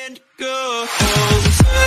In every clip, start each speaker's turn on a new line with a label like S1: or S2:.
S1: and go.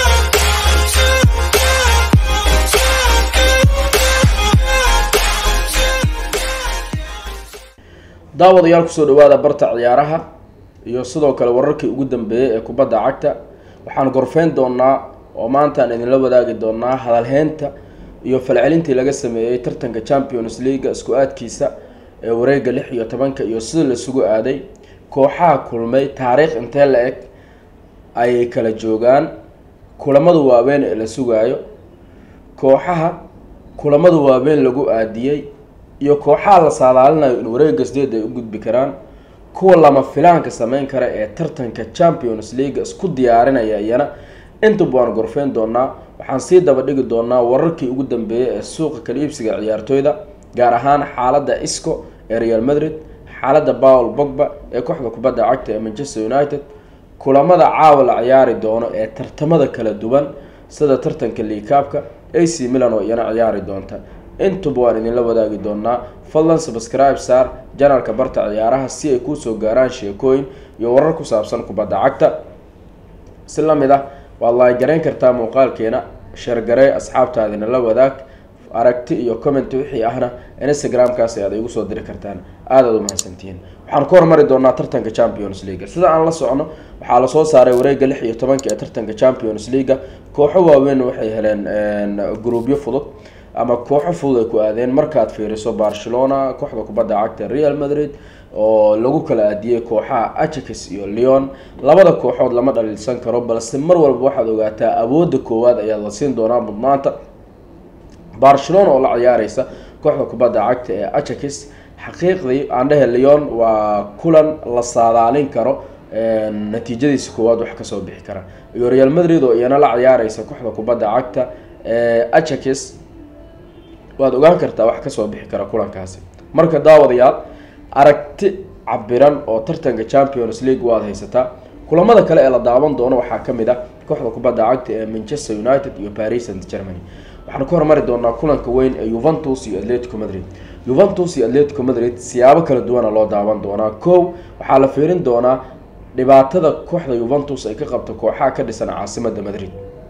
S2: daawadayaal kusoo dhawaada barta ciyaaraha iyo sidoo kale wararkii ugu dambeeyey ee kubadda cagta waxaan gorfeyn doonaa oo maanta aan idinla wadaagi doonaa hadalheynta iyo falcelintii laga sameeyey tartanka champions leaga isku aadkiisa ee wareega lix iyo tobanka iyo sida laisugu aaday kooxaha kulmay taariikh intee la eg ayay kala joogaan kulamada waaweyn ee la sugaayo kooxaha kulamada waaweyn lagu aadiyey iyo kooxaha la saadaalinayo in wareega sideed ay u gudbi karaan kuwa lama filaanka sameyn kara ee tartanka champions league isku diyaarinaya iyana intaba waan gorfeyn doonaa waxaan sii daba dhigi doonaa wararkii ugu dambeeyay ee suuqa kala iibsiga ciyaartooyda gaar ahaan xaalada isco ee real madrid xaalada paul bogba ee kooxda kubadda cagta ee manchester united kulamada caawa la ciyaari doono ee tartamada kala duwan sida tartanka liikaabka ac milan oo iyana ciyaari doonta intuba waan idinla wadaagi doonaa fadlan subscribe saar janalka barta ciyaaraha si ay kuusoo gaaraan sheekooyin iyo warar ku saabsan kubadda cagta si lamid ah waad laagarayn kartaa muuqaalkeena sheergarey asxaabtaadina la wadaag aragti iyo comment wixii ahna instagram-kaas ayaad igu soo diri kartaan aadaad umahadsantihiin waxaan ku hormari doonaa tartanka champions leaga sida aan la socno waxaa lasoo saaray wareega lix iyo tobanka ee tartanka champions leaga kooxo waaweyn waxay heleen gruubyo fudud ama kooxo fudud ay ku aadeen markaad fiiriso barcelona kooxda kubadda cagta real madrid oo lagu kala aadiyey kooxaha ajax iyo leon labada kooxood lama dhaliilsan karo balse mar walba waxaad ogaataa awoodda koowaad ayaa la siin doonaa mudnaanta barcelona oo la ciyaareysa kooxda kubadda cagta ee ajax xaqiiqdii aan dhehe leon waa kulan la saadaalin karo natiijadiisa koowaad wax kasoo bixi kara iyo real madrid oo iyana la ciyaareysa kooxda kubadda cagta ee ajax waad ogaan kartaa wax kasoo bixi kara kulankaasi marka daawadayaal aragti cabiran oo tartanka champions league waad haysataa kulamada kale ee la daawan doono waxaa kamid ah kooxda kubadda cagta ee manchester united iyo paris st germany waxaan ku hormari doonaa kulanka weyn ee juventus iyo atletico madrid juventus iyo atletico madrid siyaabo kala duwana loo daawan doonaa kow waxaa la fiirin doonaa dhibaatada kooxda juventus ay ka qabto kooxaha ka dhisan caasimada madrid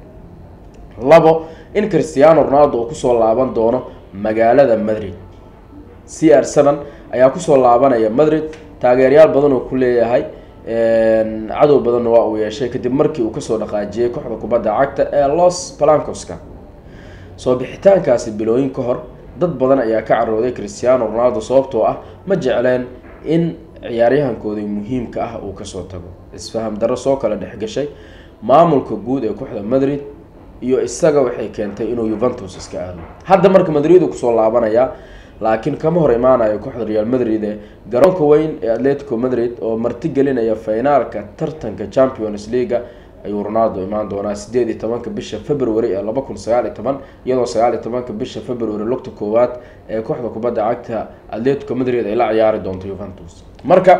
S2: labo in christiano ronaldo uu kusoo laaban doono magaalada madrid c r seven ayaa kusoo laabanaya madrid taageeryaal badan oo ku leeyahay cadow badanna waa uu yeeshay kadib markii uu kasoo dhaqaajiyey kooxda kubadda cagta ee los palancoska soo bixitaankaasi bilooyin ka hor dad badan ayaa ka carooday christiano ronaldo sababtoo ah ma jecleen in ciyaaryahankoodii muhiimka ah uu kasoo tago isfaham darro soo kala dhexgashay maamulka guud ee kooxda madrid iyo isaga waxay keentay inuu juventus iska aado hadda marka madrid uu kusoo laabanayaa laakiin kama hor imaanayo kooxda real madrid ee garoonka weyn ee atletico madrid oo marti gelinaya finaalka tartanka champions leaga ayuu ronaldo imaan doonaa sideed iyo tobanka bisha february ee laba kun sagaal iyo toban iyadoo sagaal iyo tobanka bisha february lugta koowaad ee kooxda kubadda cagta atletico madrid ay la ciyaari doonto juventus marka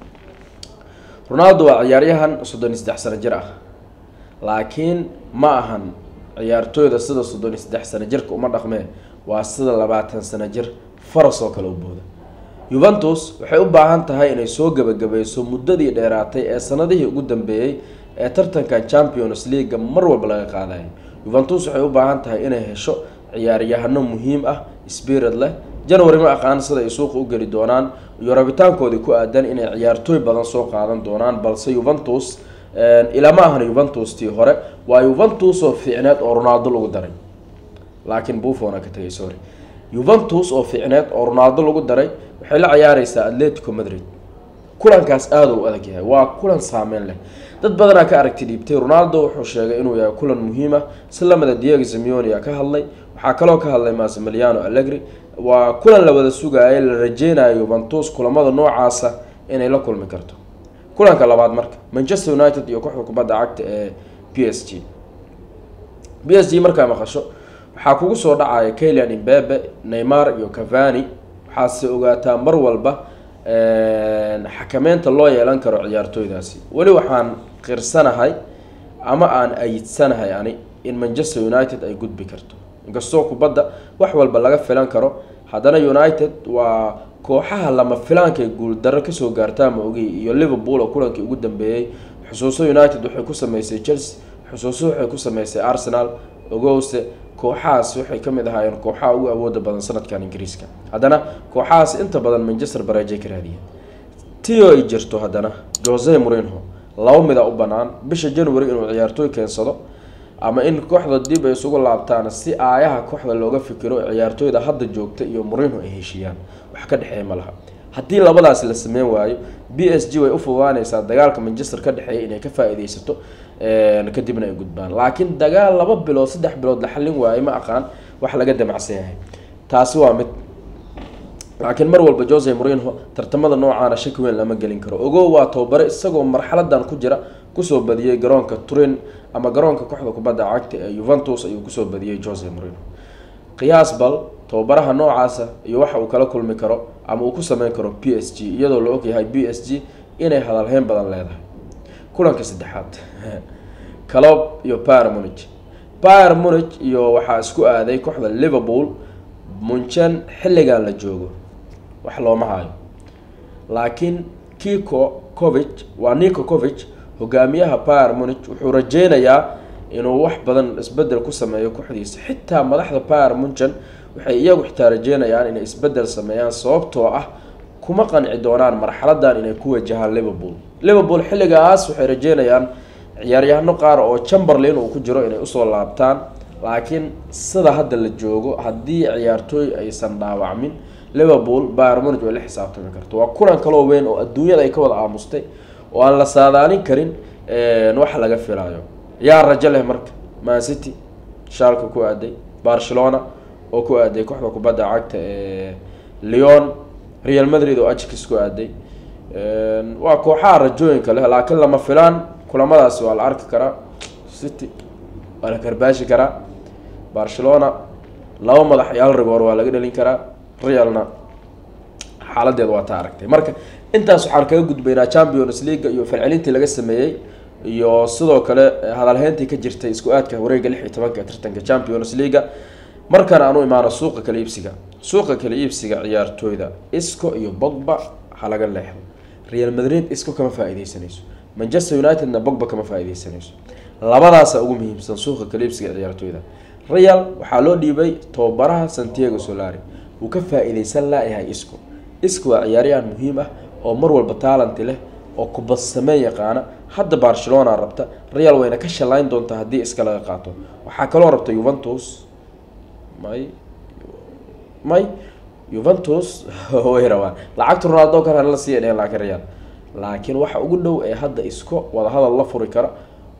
S2: ronaldo waa ciyaaryahan soddon iyo saddex sano jir ah laakiin ma ahan ciyaartooyda sida soddon iyo saddex sano jirka uma dhaqmee waa sida labaatan sano jir faras oo kale u booda juventus waxay u baahan tahay inay soo gebagabayso muddadii dheeraatay ee sanadihii ugu dambeeyey ee tartankan champions leaga mar walba laga qaadayo juventus waxay u baahan tahay inay hesho ciyaaryahano muhiim ah spirit leh january ma aqaan sida ay suuqa u geli doonaan iyo rabitaankoodii ku aadan inay ciyaartooy badan soo qaadan doonaan balse juventus ilaa ma ahan juventus tii hore waa juventus oo fiicneed oo ronaldo lagu daray laakiin buffona ka tagay sorry juventus oo fiicneed oo ronaldo lagu daray waxay la ciyaareysaa atletico madrid kulankaas aada u adag yahay waa kulan saameyn leh dad badanaa ka aragti dhiibtay ronaldo wuxuu sheegay inuu yahay kulan muhiim ah si lamida diego simeonia ka hadlay waxaa kaloo ka hadlay masimiliano allegri waa kulan la wada sugaaya la rajeynayo juventus kulamada noocaasa inay la kulmi karto kulanka labaad marka manchester united iyo kooxda kubadda cagta ee p s g p s g markaa maqasho waxaa kugu soo dhacaya kalian imbebe neymar iyo cavani waxaase ogaataa mar walba xakameynta loo yeelan karo ciyaartooydaasi weli waxaan qirsanahay ama aan ayidsanahay ani in manchester united ay gudbi karto inkastoo kubadda wax walba laga filan karo haddana united waa kooxaha lama filaanka ee guuldarro kasoo gaartaa ma ogi iyo liverpool oo kulankii ugu dambeeyey xusuuso united waxay ku sameysay chelsea xusuuso waxay ku sameysay arsenal ogowse kooxahaas waxay ka mid ahaayeen kooxaha ugu awooda badan sanadkan ingiriiska haddana kooxahaas inta badan manchester bareejay ka raadiyeen tio ay jirto haddana jose morinho laba mida u banaan bisha january inuu ciyaartooy keensado ama in kooxda dib ay isugu laabtaan si aayaha kooxda looga fikiro ciyaartooyda hadda joogta iyo morinho ay heshiiyaan wax ka dhexeeya ma laha haddii labadaas la sameyn waayo b s g way u fududaaneysaa dagaalka manchester ka dhexeeya inay ka faa-ideysato kadibna ay gudbaan laakiin dagaal laba bilood saddex bilood la xallin waayo ma aqaan wax laga damacsan yahay taasi waa mid laakiin mar walba jose morinho tartamada noocaana shaki weyn lama gelin karo ogow waa tababare isagoo marxaladan ku jira kusoo badiyey garoonka turin ama garoonka kooxda kubadda cagta ee yuventus ayuu kusoo badiyey jose morinho qiyaas bal tababaraha noocaasa iyo waxa uu kala kulmi karo ama uu ku sameyn karo p s g iyadoo la ogyahay b s g inay hadalheyn badan leedahay kulanka saddexaad calob iyo pyr munich pyr munich iyo waxaa isku aaday kooxda liverpool munchen xilligan la joogo wax looma hayo laakiin kiko covich waa nico covich hogaamiyaha pyr munich wuxuu rajeynayaa inuu wax badan isbedel ku sameeyo kooxdiisa xitaa madaxda pyr munchen waxay iyagu xitaa rajeynayaan inay isbedel sameeyaan sababtoo ah kuma qanci doonaan marxaladan inay ku wajahaan liverpool liverpool xilligaas waxay rajeynayaan ciyaaryahano qaar oo chamberlain uu ku jiro inay usoo laabtaan laakiin sida hadda la joogo haddii ciyaartooy aysan dhaawacmin liverpool pyr munich way la xisaabtami karto waa kulan kaloo weyn oo adduunyada ay ka wada aamustay oo aan la saadaalin karin wax laga filayo yaa rajo leh marka man city shaalka ku aaday barcelona oo ku aaday kooxda kubadda cagta ee leon real madrid oo ajkis ku aaday waa kooxaha rajooyinka leh laakiin lama filaan kulamadaasi waa la arki karaa city waa la karbaashi karaa barcelona laba madax iyo hal rigoor waa laga dhalin karaa realna xaaladeed waa taa aragtay marka intaas waxaan kaga gudbaynaa champions leaga iyo falcelintii laga sameeyey iyo sidoo kale hadalheyntii ka jirtay isku aadka wareega lix iyo tobanka ee tartanka champions leaga markan aan u imaano suuqa kala iibsiga suuqa kala iibsiga ciyaartooyda isco iyo bogba ha laga leexdo real madrid isco kama faa-ideysanayso manchester unitedna bogba kama faa-ideysanayso labadaasa ugu muhiimsan suuqa kala iibsiga ciyaartooyda real waxaa loo dhiibay tababaraha santiago solari wuu ka faa-ideysan laayahay isco isco waa ciyaaryahan muhiim ah oo mar walba taalanti leh oo kubad sameyn yaqaana hadda barcelona rabta real wayna ka shalayn doontaa haddii iska laga qaato waxaa kaloo rabta yuventus may may yuventus way rabaan lacagta ronaldo kale la siiya dhehen laakiin real laakiin waxa ugu dhow ee hadda isko wadahadal la furi kara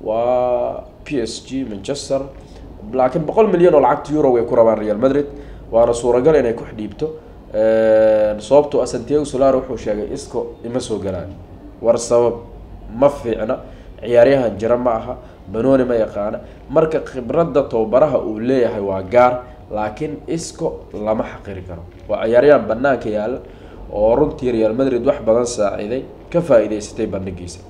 S2: waa p s g manchester laakiin boqol milyan oo lacagta euro way ku rabaan real madrid waana suuragal inay ku xidhiibto sababtoo ah santiago solar wuxuu sheegay isco ima soo galaan war sabab ma fiicna ciyaaryahan jira ma aha banooni ma yaqaana marka khibradda tababaraha uu leeyahay waa gaar laakiin isco lama xaqiri karo waa ciyaaryahan banaanka yaalla oo runtii real madrid wax badan saaciiday ka faa-iideysatay bandhigiisa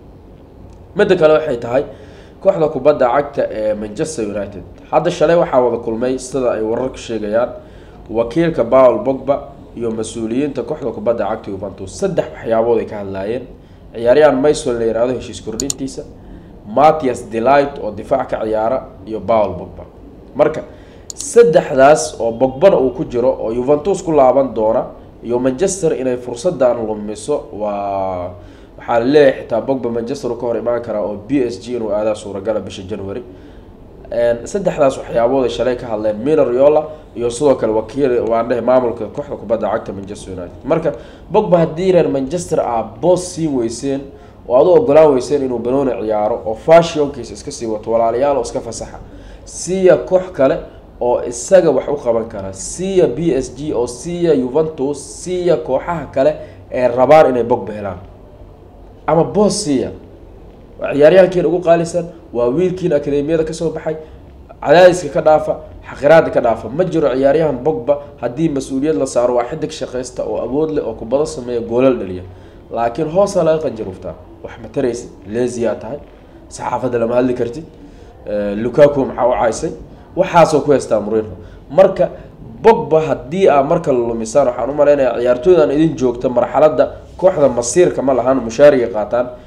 S2: midda kale waxay tahay kooxda kubadda cagta ee manchester united hadda shalay waxaa wada kulmay sida ay wararku sheegayaan wakiilka paul bogba iyo mas-uuliyiinta kooxda kubadda cagta yuventus saddex waxyaabood ay ka hadlaayeen ciyaaryahan maysol la yihahdo heshiis kordhintiisa mattias delight oo difaac ka ciyaara iyo paul bogba marka saddexdaas oo bogbana uu ku jiro oo yuventus ku laaban doona iyo manchester inay fursadan lumiso waa waxaa laleeyahay xitaa bogba manchester uu ka hor imaan karaa oo b s g inuu aadaa suuragala bisha january saddexdaas waxyaabood ay shalay ka hadleen mino riola iyo sidoo kale wakiil waan dhehe maamulka kooxda kubadda cagta manchester united marka bogba haddii reer manchester aa boos siin weyseen oo aad u ogolaan weyseen inuu banooni ciyaaro oo fashionkiisa iska sii wato walaalayaal oo iska fasaxa siiya koox kale oo isaga wax u qaban kara siiya b s g oo siiya yuventus siiya kooxaha kale ee rabaan inay bogba helaan ama boos siiya waa ciyaaryahankiin ugu qaalisan waa wiilkiin akademiyada kasoo baxay cadaadiska ka dhaafa xaqiraada ka dhaafa ma jiro ciyaaryahan bogba haddii mas-uuliyad la saaro waa xidig shaqaysta oo awood leh oo kubado sameeya goolal dhaliya laakiin hoosaa laga qanjaruftaa wax ma taraysid leziyaa tahay saxaafadda lama hadli kartid lukaku maxaa u caysay waxaasoo ku haystaa murinho marka bogba haddii aa marka la lumisaan waxaan u malaynayaa ciyaartooydan idin joogta marxaladda kooxda masiirka ma lahaan mushaariga qaataan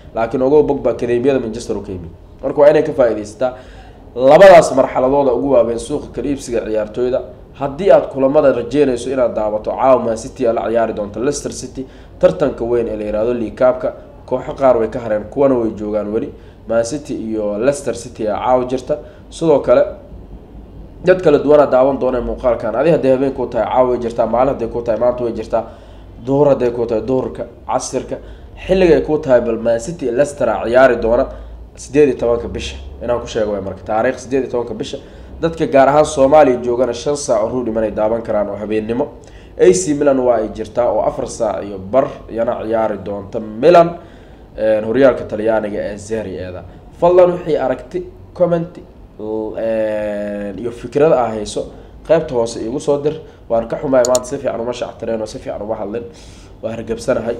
S2: laakiin ogow bogba akademiyada manchester u ka yimid marka waa inay ka faa-idaysataa labadaas marxaladooda ugu waaweyn suuqa kala iibsiga ciyaartooyda haddii aad kulamada rajeynayso inaad daawato caawa man city aa la ciyaari doonto leicester city tartanka weyn ee la yihahdo liikaabka kooxo qaar way ka hareen kuwana way joogaan weli man city iyo leicester city aa caawa jirta sidoo kale dad kala duwana daawan doona muuqaalkan adi hadday habeen ku tahay caawa way jirtaa maalin hadday ku tahay maanta way jirtaa duhur hadday ku tahay duhurka casirka xilliga ay ku tahay bal man city iyo leicester a ciyaari doona sideed iyo tobanka bisha inaan ku sheego way marka taariikh sideed iyo tobanka bisha dadka gaar ahaan soomaaliya joogana shan saac oo ruu dhimanay daawan karaan oo habeennimo ac milan waa ay jirtaa oo afar saac iyo bar iyana ciyaari doonta milan horyaalka talyaaniga ee zeri-eeda fadlan wixii aragti comment iyo fikrada ah hayso qeybta hoose iigu soo dir waan ka xumaay maanta si fiican uma shactireen oo si fiican uma hadlin waa hargabsanahay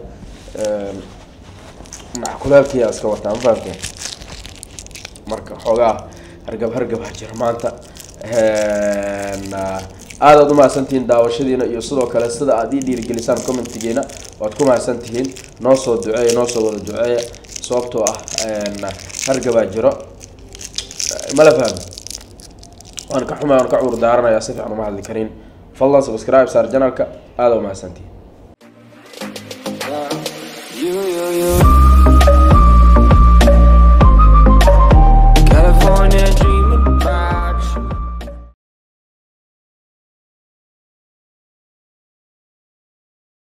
S2: kuleelkiyaa iska wataa ma fahamteen marka xoogaa hargab hargabaa jira maanta aadaad umahadsantihiin daawashadiina iyo sidoo kale sida aad ii dhiirigelisaan commentigiina waad ku mahadsantihiin noo soo duceeya noo soo wada duceeya sababtoo ah hargabaa jiro mala fahmi waan ka xumay waan ka cuur daaranayaa si fiican uma hadli karin fadlan subscribe saar janalka aada umahadsantihiin